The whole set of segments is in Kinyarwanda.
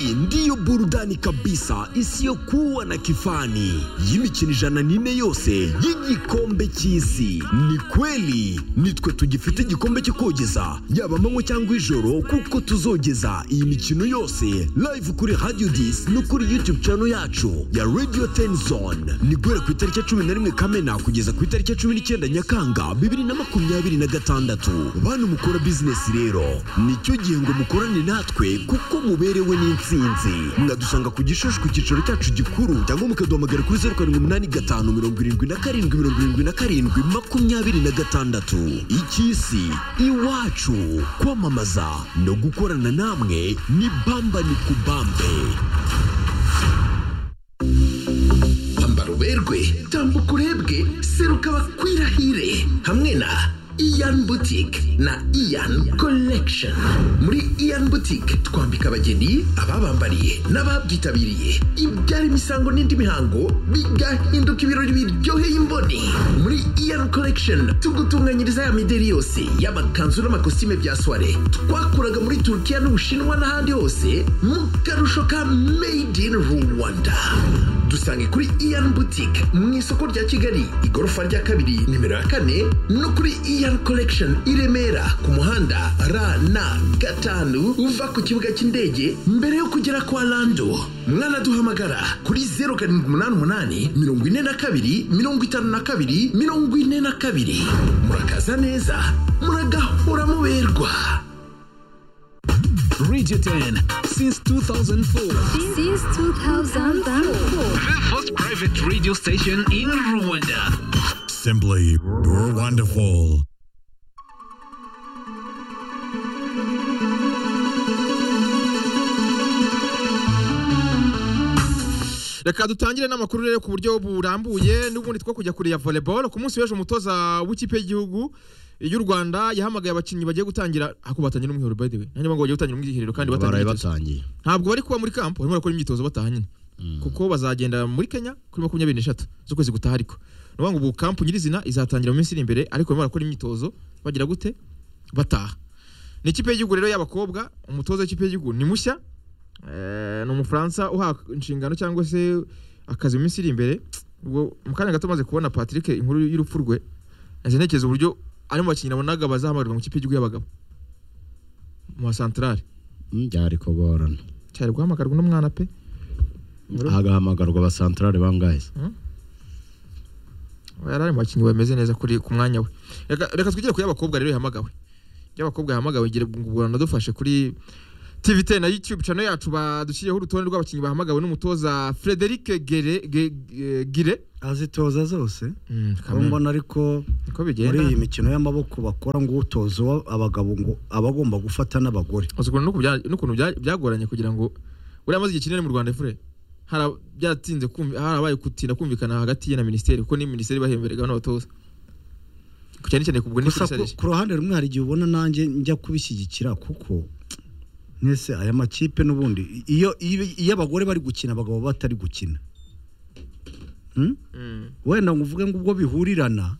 ndiyo burudani kabisa isiyokuwa na kifani y'imikino ijana n'ine yose y'igikombe cy'isi ni kweli nitwe tugifite igikombe cyo kogeza yaba amanywa cyangwa ijoro kuko tuzogeza iyi mikino yose live kuri radio dis no kuri youtube channel yacu ya radio tenzone ni guhera ku itariki ya cumi na rimwe kamena kugeza ku itariki ya cumi n'icyenda nyakanga bibiri na makumyabiri na gatandatu bantu mukora bizinesi rero nicyo gihe ngo mukorane natwe kuko muberewe n'insinzi mwadusanga ku gishushu ku cyicaro cyacu gikuru cyangwa mukaduhamagara kuri zeru karindwi umunani gatanu mirongo irindwi na karindwi mirongo irindwi na karindwi makumyabiri na gatandatu icy'isi iwacu kwamamaza no gukorana namwe ni bamba ni kubambe ambara uberwe tambuka urebwe seruka bakwirahire hamwe na Ian Boutique na Ian Collection. Muri Ian Boutique twambika abageni, ababambariye n'ababyitabiriye ibyara imisango n'indi mihango bigahinduka ibirori biryoheye imboni. Muri Ian Collection tugutunganyiriza ya mideri yose y'amakanzu n'amakositime bya soirée twakuraga muri Turkiya n'Ubushinwa n'ahandi hose mu karusho ka Made in Rwanda. Dusange kuri Ian Boutique mu isoko rya Kigali igorofa rya kabiri nimero ya kane no kuri ER Collection i Remera ku muhanda RN gatanu uva ku kibuga cy'indege mbere yo kugera kwa Lando. Mwanaduhamagara kuri 0788 42 52 42. Murakaza neza, muragahora muberwa. Radio 10 since 2004. Since 2004. The first private radio station in Rwanda. Simply, you're wonderful. reka dutangire n'amakuru rero ku buryo burambuye n'ubundi two kujya kure ya volleyball ku munsi w'ejo umutoza w'ikipe y'igihugu y'u Rwanda yahamagaye abakinnyi bagiye gutangira ako batangira n'umwiherero by the way nanjye ngo bagiye gutangira umwiherero kandi batangira baraye imyitozo. batangiye ntabwo bari kuba muri kampo barimo barakora imyitozo bataha nyine kuko bazagenda muri Kenya kuri makumyabiri n'eshatu z'ukwezi gutaha ariko ni ukuvuga ngo ubu kampo nyirizina izatangira mu minsi iri imbere ariko barimo barakora imyitozo bagira gute bataha ni ikipe y'igihugu rero y'abakobwa umutoza w'ikipe y'igihugu ni mushya Eh, ni umufaransa uha inshingano cyangwa se akazi mu minsi iri imbere ubwo mu kanya gato amaze kubona patrick inkuru y'urupfu rwe nahise ntekereza uburyo ari mu bakinnyi nabonaga bazahamagarwa mu ikipe y'igihugu y'abagabo mu basantarari byari kuborana cyari guhamagarwa n'umwana pe hagahamagarwa abasantarari bangahe se? yari ari mu bakinnyi bameze neza kuri ku mwanya we reka reka twigire ku y'abakobwa rero yahamagawe y'abakobwa yahamagawe ngira ngo ubwo banadufashe kuri TV10 na YouTube channel yacu badushyiriyeho urutonde rw'abakinnyi bahamagawe n'umutoza Frederic Gere Ge- Ge- Gire azitoza zose Mm, Aho mbona ariko niko muri iyi bigenda mikino y'amaboko bakora ngo utoza uwa- abagabo ngo abagomba gufata n'abagore ukuntu n'uku bya- n'ukuntu bya- byagoranye kugira ngo buriya amaze igihe kinini mu Rwanda fure Hara- byatinze kumvi- harabaye gutinda kumvikana hagati ye na minisiteri kuko ni minisiteri bahemberega hano abatoza cyane cyane kubwo gusa n'ifisarisha ku- ku ruhande rumwe hari igihe ubona nanjye njya kubishyigikira kuko mwese aya makipe n'ubundi i- iyo iyo iyo abagore bari gukina abagabo batari gukina Hmm? Mm. wenda ngo uvuge ngo ubwo bihurirana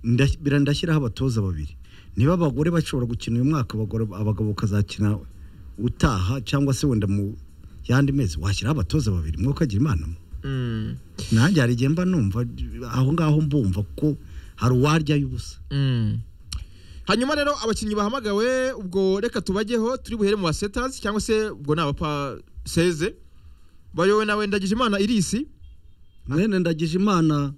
nda- bira- ndashyiraho abatoza babiri niba abagore bashobora gukina uyu mwaka abagore- abagabo bakazakina utaha cyangwa se wenda mu yandi mezi washyiraho abatoza babiri mwe ukagira imana mwe Mm. nanjye hari igihe mba numva aho ngaho mbumva ko hari uwaryayo ubusa Mm. hanyuma rero abakinnyi bahamagawe ubwo reka tubageho turi buhere mu basetazi cyangwa se ubwo ni abapa seze bayowe na wendagije imana irisi mwene ndagije imana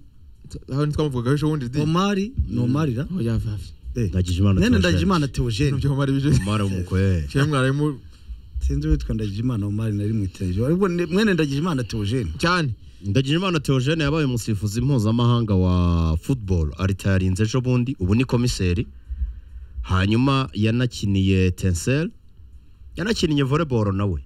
aho ntitwamuvugaho ejo bundi di omari ni omarira aho yavavi Eh, Ndagijimana mwene Theogene. ndagije imana teogene ibyo mara bije umara w'umukwe cyane mwarimu sinzi witwa ndagije imana omari nari mwiteje ariko ni- mwene ndagije imana teogene cyane ndagijimana teogene yabaye umusifuzi mpuzamahanga wa football aritayarinze ejo bundi ubu ni komiseri hanyuma yanakiniye tensel yanakiniye volleyball nawe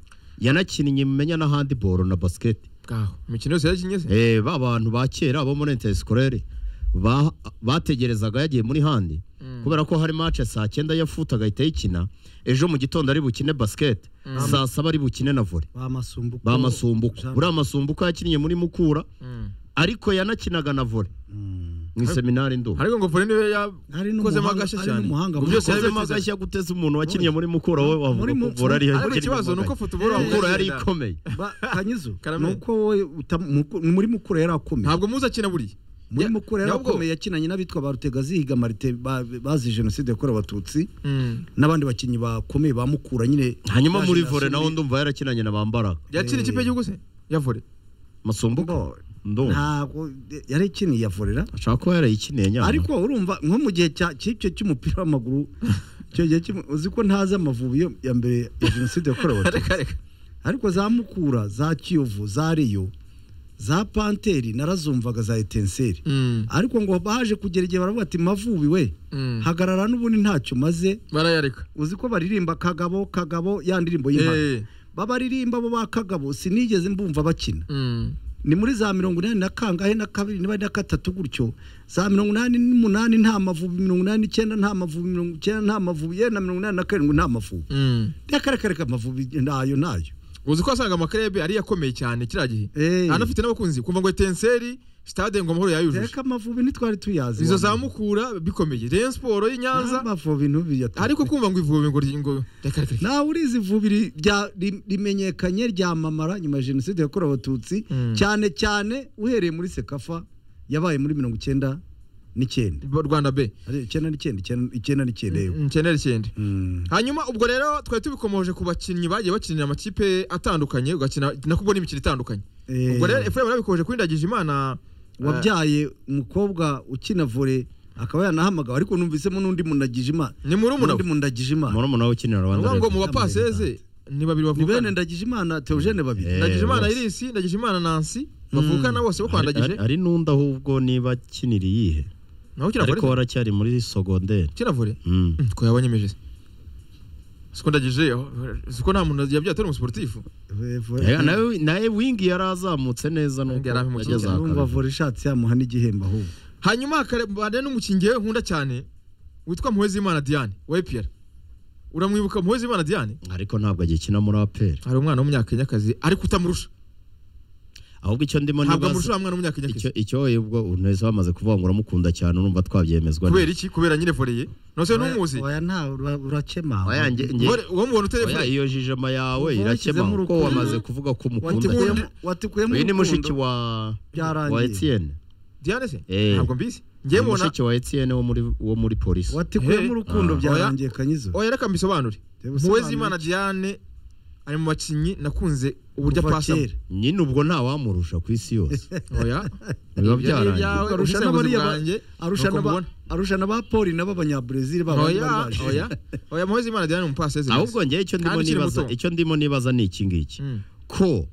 yanakiniye mumenya na handball na basket bwaho imikino yose yakinye se Eh, ba bantu ba kera bo muri intesikorere bategerezaga yagiye muri handi kubera ko hari mace saa cyenda ya futa agahita ayikina ejo mu gitondo ari bukine basiketi saa saba ari bukine na vore bamasumbuko bamasumbuko buriya masumbuko yakiniye muri mukura ariko yanakinaga na vore mu iseminari ndumva ariko ngo vore niwe Ari yakozemo n'umuhanga- agashya ari cyane n'umuhanga ngo mu- byose yakozemo yabivuze. agashya guteza umuntu wakinnye muri mukura we wavuga Muri ko mu- vora ari ariko ikibazo ni uko futuboro mukura yari wagenda. ikomeye Ba- kanyizo Karame. ni uko wowe uta- muku- muri mukura yari akomeye ntabwo muzi akina buriya muri Ya- mukura yari nyabwo- akomeye yakinanye n'abitwa ba rutega zihiga marite ba- bazi jenoside yakorewe abatutsi Mm. n'abandi bakinnyi bakomeye ba mukura nyine hanyuma ya muri generasiyo vore naho iri- ndumva yarakinanye na bambara yakina ikipe y'igihugu se ya vore masumbuko ndumva ntabwo yari ikiniye yavorera ashaka kuba yarayikiniye nyamara ariko urumva nko mu gihe cya cy'icyo cy'umupira w'amaguru icyo gihe kimwe uzi ko ntazi amavubi yo ya mbere ya jenoside yakorewe abatutsi reka reka ariko za mukura za kiyovu za riyo za panteri narazumvaga za etenseri Mm. ariko ngo baje kugera igihe baravuga ati mavubi we Mm. hagarara n'ubundi ntacyo maze barayareka uzi ko baririmba kagabo kagabo ya ndirimbo y'impano Eh. babaririmba bo ba kagabo sinigeze mbumva bakina Mm. ni muri za mirongo inani na kangahe na kabiri niba ari na gatatu gutyo za mirongo inani n'umunani nta mavubi mirongo inani n'icyenda nta mavubi mirongo icyenda nta mavubi ye na mirongo inani na karindwi nta mavubi Mm. reka amavubi nayo nayo uzi ko wasanga amakarebe ariyo akomeye cyane kiriya gihe Eh. anafite n'abakunzi kumva ngo etenseri sitade ngo amahoro yayujuje reka amavubi ntitwari tuyazi izo zamukura bikomeye rayon siporo y'i nyanza amavubi ntubiyata ariko kumva ngo ivubi ngo ngo reka reka reka nawe urizi ivubi ri- rya- ri- rimenyekanye ryamamara nyuma ya jenoside yakorewe abatutsi Mm. cyane cyane uhereye muri sekafa yabaye muri mirongo icyenda n'icyenda rwanda b Ari icyenda n'icyenda icyenda- icyenda n'icyenda yewe icyenda icyenda Mm. hanyuma ubwo rero twari tubikomoje ku bakinnyi bagiye bakinira amakipe atandukanye ugakina nako ubona imikino itandukanye Eh. ubwo rero efuremu yabikomeje kuri ndagijimana wabyaye umukobwa ukina vore akaba yanahamagawe ariko numvisemo n'undi mundagije imana ni murumuna n'undi we mundagije imana murumuna we ukinira ni rwanda ukuvuga ngo Revenue. mu bapaseze ni babiri ni bene bavukana ndagije imana teogene babiri Eh, ndagijimana bose. irisi ndagijimana nansi bavukana bose bo kwa Hari- ndagije hari- hari n'undi ahubwo niba akinira iyihe naho ariko kiravure waracyari muri sogonderi kiravure Mm. Mm, ko yabanyemeje se siko ndagije aho, siko nta muntu yabyaye atari umusiporutifu Eh, vore- Ega, nawe- nawe wingi yari azamutse neza nubwo Yari ampe yageze aha urumva kabiri. vore ishatse yamuha n'igihembo ahubwo hanyuma hakabana n'umukinnyi we nkunda cyane witwa Muhezimana Diane wa EPR uramwibuka Muhezimana Diane ariko ntabwo agikina muri aperi hari umwana w'umunyakenyakazi ariko utamurusha ahubwo icyo ndimo ntabwo nibaza- amurusha wa mwana icyo w'umunyakenyakazi icyo wowe ubwo uneza bamaze kuvuga ngo uramukunda cyane urumva twabyemezwa kubera iki kubera nyine voleye nose ntumuzi waya nta ura- urakema Oya, njye- njye- Vore- uwo mubona oya, utelefone iyo jijima yawe Uva irakema kuko washyizemo urukundo. wamaze kuvuga ko umukunda watikuyemo cyane. watikuyemo uyu ni urukundo. mushiki wa Byarangiye. wa Etienne Diane se Eh. ntabwo mbizi ni ngiye mubona mushiki wa Etienne wo muri wo muri polisi watikuyemo Hey. urukundo Ah. byarangiye kanyizo oya reka mbisobanure Reba usobanura Muhezimana Diane ari mu bakinnyi nakunze uburyo Kuva apasamo kera. nyine ubwo nta wamurusha ku isi yose oya biba Ibyo ni byarangiye ibyawe. Arusha arusha n'abari n'abariya ba- bwanjye, arusha nuko n'aba- mubona. arusha n'abapoli n'ab'abanyaburezili baba bari oya baje. oya oya Muhezimana Diane ni umupaseze ahubwo njye icyo ndimo Kandi ukiri nibaza muto. icyo ndimo nibaza ni iki ngiki Mm. ko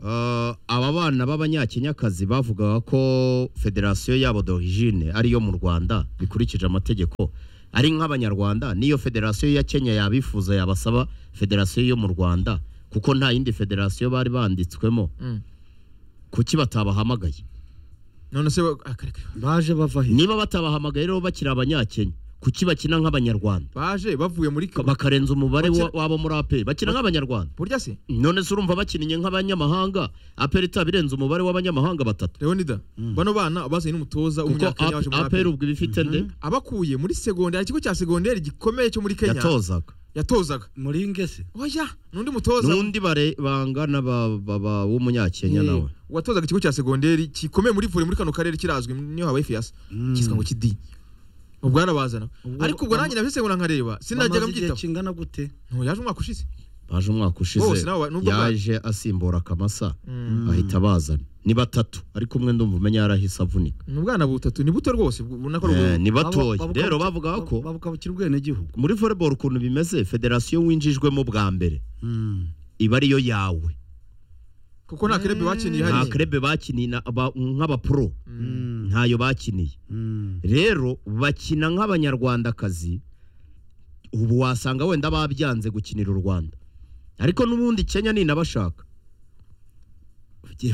eh, aba bana b'abanyakenyakazi bavugaga ko federasiyo yabo d'origine ariyo mu Rwanda bikurikije amategeko ari nk'abanyarwanda niyo federasiyo ya Kenya yabifuza yabasaba federasiyo yo mu Rwanda kuko nta yindi federasiyo bari banditswemo Mm. kuki batabahamagaye none se wa- akareka baje bava he niba batabahamagaye rero bakiri abanyakenya kuki bakina nk'abanyarwanda baje bavuye muri Ka- kaba bakarenza umubare wa- Bakina- wabo muri aperi bakina nk'abanyarwanda burya se none se urumva bakiniye nk'abanyamahanga aperi itaba irenze umubare w'abanyamahanga batatu leonida bano bana bazanye n'umutoza kuko w'umunyakenya waje muri aperi aperi ubwo iba ifite nde abakuye muri segonderi ikigo cya segonderi gikomeye cyo muri Kenya yatozaga yatozaga muri ngese oya n'undi mutoza n'undi bare- bangana ba- ba- ba- w'umunyakenya Eh, nawe watozaga ikigo cya segonderi gikomeye muri vore muri kano karere kirazwi niyo habaye fiyasa cyitwa ngo kidi ubwo yarabazana Ubwo- ariko ubwo nanjye nabyo segura nkareba bamaze sinajyaga igihe mbyitaho kingana gute Ntu, yaje umwaka ushize baje umwaka Bose ushize nabo- nubwo bwa- yaje asimbura akamasa ahita bazana ni batatu ariko umwe ndumva umenya yarahise avunika ni ubwana butatu ni buto rwose bu- ubona ko Eh, ni batoya Babu- babuka- rero bavugaga ko babukabukira ubwenegihugu muri volleyball ukuntu bimeze federasiyo winjijwemo bwa mbere iba ariyo yawe kuko nta kirebe bakiniye nta hariya krebe bakiniye na- aba- nk'abapro ntayo bakiniye Mm. rero bakina nk'abanyarwandakazi ubu wasanga wenda babyanze gukinira u rwanda ariko n'ubundi kenya ninabashaka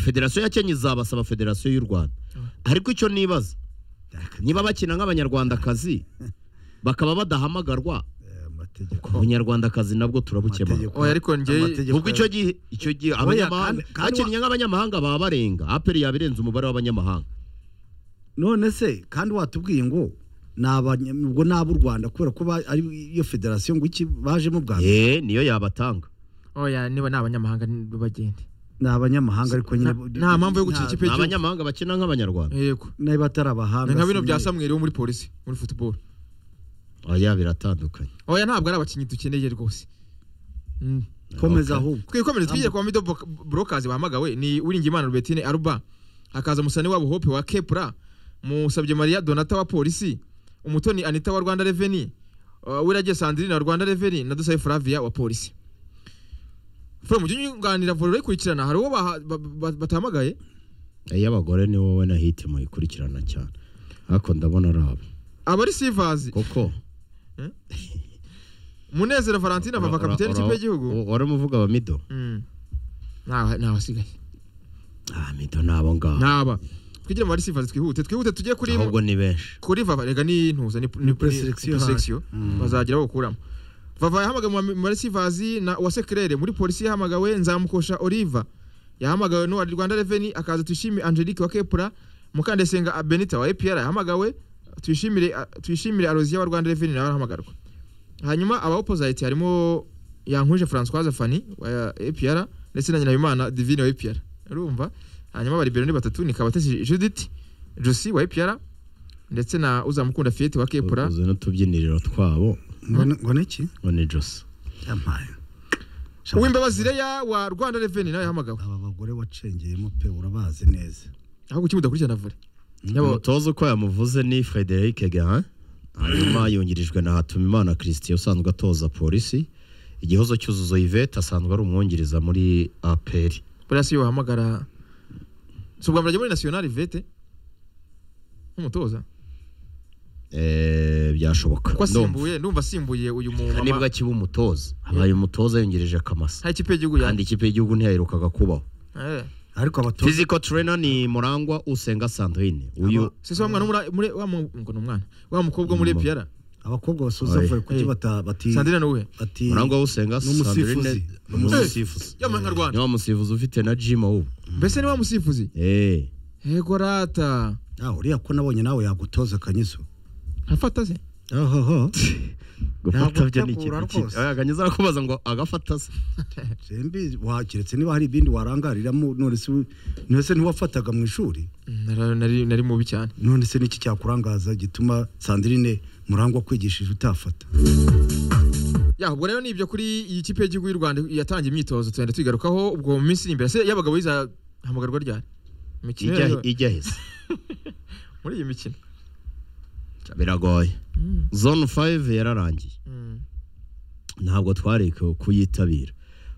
federasiyo ya kenya izabasaba federasiyo y'u rwanda ariko icyo nibaza niba bakina nk'abanyarwandakazi bakaba badahamagarwa Eh, amategeko abanyarwandakazi nabwo turabukemura Amategeko- oya ariko njye amategeko ubwo icyo gihe icyo gihe Oya, abanyamahanga kandi- kandi wa- hakinnye nk'abanyamahanga baba barenga aperi yabirenze umubare w'abanyamahanga none se kandi watubwiye ngo ni abanya- ubwo ni ab'u rwanda kubera ko ba- ari iyo federasiyo ngo iki bajemo bwa mbere eh niyo yabatanga oya niba ni abanyamahanga bagende ni abanyamahanga ariko nyine Na- nta mpamvu yo gukina ikipe ni y'igihugu abanyamahanga bakina nk'abanyarwanda yego niba atari abahanga ni nka bino bya sinzi. samweri wo muri polisi muri football oya biratandukanye oya ntabwo ari abakinnyi dukeneye rwose Mm. komeza Okay. ahubwo twikomereze twigire ku bamido brokazi bahamagawe ni uwiringimana rubetine aruba hakaza musani wabo hope wa kepura musabye mariya donata wa polisi umutoni anita wa rwanda reveni uh, wiragiye sandrine wa rwanda reveni na dusabe flavia wa polisi fure mu gihe unyunganira vore urayikurikirana hari uwo baha- ba- ba- batahamagaye iy'abagore ni wowe na hiti muyikurikirana cyane ariko ndabona ari abo abari sivazi koko munezero valentine avava ura- kapiteni ura- ikipe y'igihugu u- wari umuvuga abamido Mm. Nta- nta basigaye abamido ni abo ngabo ntaba twigire mu bari sivazi twihute twihute tujye kuri ahubwo ni benshi kuri vava rega ni ntuza ni ni preselection preselection bazagira bakuramo vava yahamagawe mu maresivazi na wasekirere muri polisi yahamagawe nzamukosha oliva yahamagawe n'uwa rwanda reveni akaza tuyishimire angelique wa kepura mukandesenga a- benita wa epr yahamagawe tuyishimire a- tuyishimire aroziya wa rwanda reveni nawe arahamagarwa hanyuma aba opposite harimo yankwije françoise fani wa epr ndetse na nyinabimana divine wa epr urumva hanyuma abaribero ni batatu ni kabatesi judith josi wa epr ndetse na uzamukunda fiyete wa kepura uzi n'utubyiniriro twabo Ngo- ngo ni iki ngo ni josi yampaye uwimbabazi reya wa rwanda reveni nawe yahamagawe aba bagore wacengeyemo pe urabazi neza ahubwo kuki mudakurikirana vore Yaba- umutoza uko yamuvuze ni frederic gahan hanyuma yungirijwe na hatumimana christian usanzwe atoza polisi igihozo cyuzuzo yvette asanzwe ari umwungiriza muri aperi buriya si iyo wahamagara si ubwa mbere ajya muri nasiyonari vete nk'umutoza Eh, byashoboka ko Ndumva. asimbuye ndumva asimbuye uyu Aha nibwo mumama akiba umutoza habaye umutoza yungirije kamasa nta ikipe y'igihugu kandi yandi ikipe y'igihugu ntiyaherukaga kubaho ariko abatoza physical trainer ni murangwa usenga sandrine uyu sisi wa mwana wo muri- muri wa mu- ngo ni umwana wa mukobwa wo muri Mama. epiyara abakobwa basoza Oye. vore kuki Eh. bata- bati sandrine ni uwe bati murangwa usenga N'umusifuzi. sandrine ni umusifuzi yaba ni nyarwanda wa musifuzi ufite na jima ubu mbese ni wa musifuzi eh yego rata nawe uriya ko nabonye nawe yagutoza akanyizo afata se ohoho gufata byo ni Ntabwo utegura ikintu kibi rwose. oya akanyuza arakubaza ngo agafata se sembi wakiretse niba hari ibindi warangariramo none se u- none se ntiwafataga mu ishuri Nara- nari nari mubi cyane none se niki cyakurangaza gituma sandrine murangwa kwigishije utafata ya ubwo rero ni ibyo kuri iyi kipe y'igihugu y'u rwanda yatangiye imyitozo tugenda tuyigarukaho ubwo mu minsi iri imbere se y'abagabo izahamagarwa ryari imikino ijya yayo- ijya heza muri iyi mikino biragoye Mm. zone 5 yararangiye Mm. ntabwo twareka kuyitabira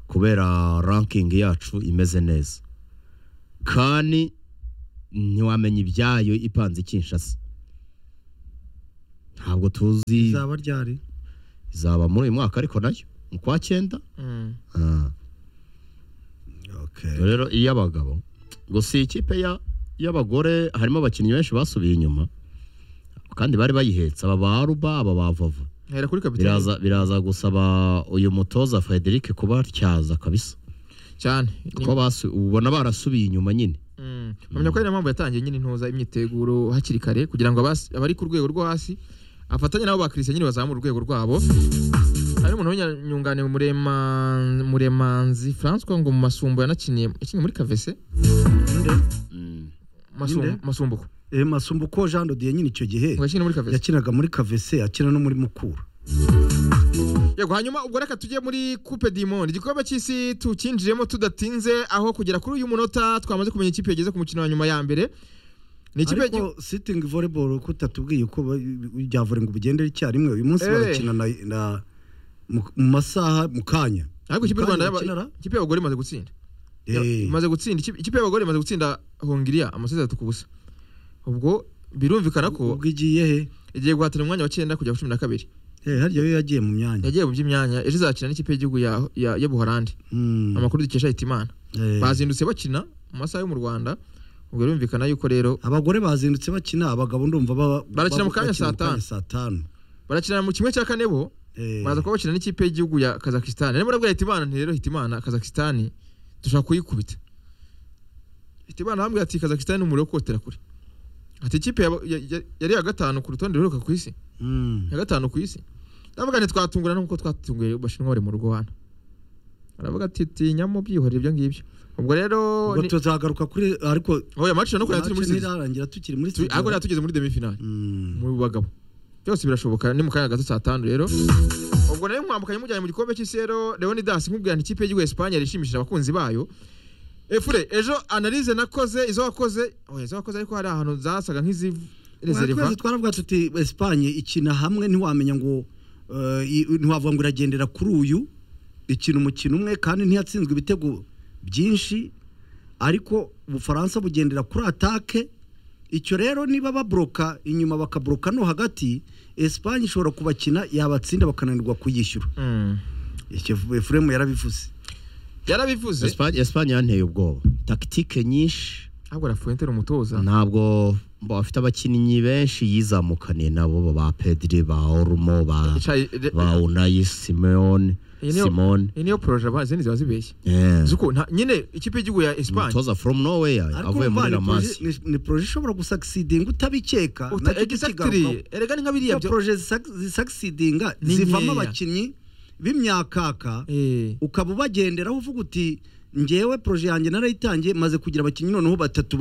kubera ranking yacu imeze neza kandi ntiwamenya ibyayo ipanze Kinshasa ntabwo tuzi izaba ryari izaba muri uyu mwaka ariko nayo mu kwa cyenda Mm. Ah, okay. rero iy'abagabo gusa iyi kipe ya- y'abagore harimo abakinnyi benshi basubiye inyuma kandi bari bayihetse aba ba Aruba aba ba Vava hera kuri kapitani biraza biraza gusaba uyu mutoza Frederic kubatyaza kabisa cyane kuko basu- ubona barasubiye inyuma nyine Mm. Mpamya ko ari na mpamvu yatangiye nyine intoza imyiteguro hakiri kare kugira ngo abas- abari ku rwego rwo hasi afatanye nabo ba Christian nyine bazamura urwego rwabo hari umuntu w'inyungane murema muremanzi François ngo mu masumbo yanakiniye yakinnye muri kavese Masum- Ninde? masumbuko e, masumbuko jean dodiye nyine icyo gihe ngo yakiniye muri kavese yakinaga muri kavese akina no muri mukura yego hanyuma ubwo reka tujye muri coupe du monde igikombe cy'isi tukinjiremo tudatinze aho kugera kuri uyu munota twamaze kumenya ikipe yageze ku mukino wa nyuma ya mbere ni ikipe y'igihugu- ariko sitting volleyball ko utatubwiye ko ba- rya vore ngo bugende icyarimwe uyu munsi Eh. barakina na, na mu mu masaha mu kanya ariko ikipe y'u Mu Rwanda kanya y'aba- bakinara? ikipe y'abagore imaze gutsinda Eh. imaze gutsinda ikipe ikipe y'abagore imaze gutsinda hongiriya amaseti atatu ku busa ubwo birumvikana ko ubwo igiye he igiye guhatanira umwanya wa cyenda kujya ku cumi na kabiri Eh, harya yo yagiye mu myanya yagiye mu by'imyanya ejo izakina n'ikipe y'igihugu ya- ya- y'ubuholandi Mm. amakuru dukesha hitimana Eh. bazindutse bakina mu masaha yo mu rwanda ubwo birumvikana yuko rero abagore bazindutse bakina abagabo ndumva ba- Barakina mu kanya bakina saa mu kanya tanu. saa tanu barakina mu kimwe cya kane bo Eh, baraza kuba bakina n'ikipe y'igihugu ya kazakisitani niba urabwira hitimana nti rero hitimana kazakisitani dushobora kuyikubita hitimana arambwira ati kazakisitani ni umuriro wo kotera kure ati ikipe yaba- ya- ya- yari iya gatanu ku rutonde ruheruka ku isi Mm. iya gatanu ku isi ndavuga nti twatungurana nk'uko twatunguye abashinwa bari mu rugo hano aravuga ati tinyamo byihorere ibyo ngibyo ubwo rero Ubwo ni- tuzagaruka kuri ariko oya amaciro no kureba turi muri match sirizi ntirarangira tukiri muri Tu- ariko studio. ntabwo tugeze muri demifinali Mm. mu bagabo byose birashoboka ni mu kanya gato saa tanu rero ubwo nayo mwambukanye mujyanye mu gikombe cy'isi rero leonidas nkubwira nti ikipe y'igihugu ya esipanye yari ishimishije abakunzi bayo efure ejo analize nakoze izo wakoze oya izo wakoze ariko hari ahantu zasaga nk'izirezeriva twese twaravuga tuti Espagne ikina hamwe ntiwamenya ngo eh, i- ntiwavuga ngo iragendera kuri uyu ikina umukino umwe kandi ntiyatsinzwe ibitego byinshi ariko ubufaransa bugendera kuri atake icyo rero niba baboroka inyuma bakaboroka no hagati Espagne ishobora kubakina yabatsinda bakananirwa kuyishyura Mm. icyo Efuremu yarabivuze yarabivuze Espagne Espagne yanteye ubwoba tactique nyinshi ahubwo rafuente ni umutoza ntabwo mba- bafite abakinnyi benshi yizamukaniye nabo ba Pedri ba Olmo ba Icayi- re- ba Unai Simeone iyi niyo- Simone iyi niyo poroje aba- izindi ziba zibeshye eh zuko nta- nyine ikipe y'igihugu ya esipanye umutoza from nowhere ariko avuye muri urumva La ni Masia proje- ni- ni poroje ishobora gusakisidinga utabikeka nacyo tukigarukaho. egisagitiri erega ni nka biriya byo byo poroje zisa- zisakisidinga Ni zivamo nkeya. abakinnyi b'imyakaka Eh. ukaba ubagenderaho uvuga uti ngewe poroje yanjye narayitangiye maze kugira abakinnyi noneho batatu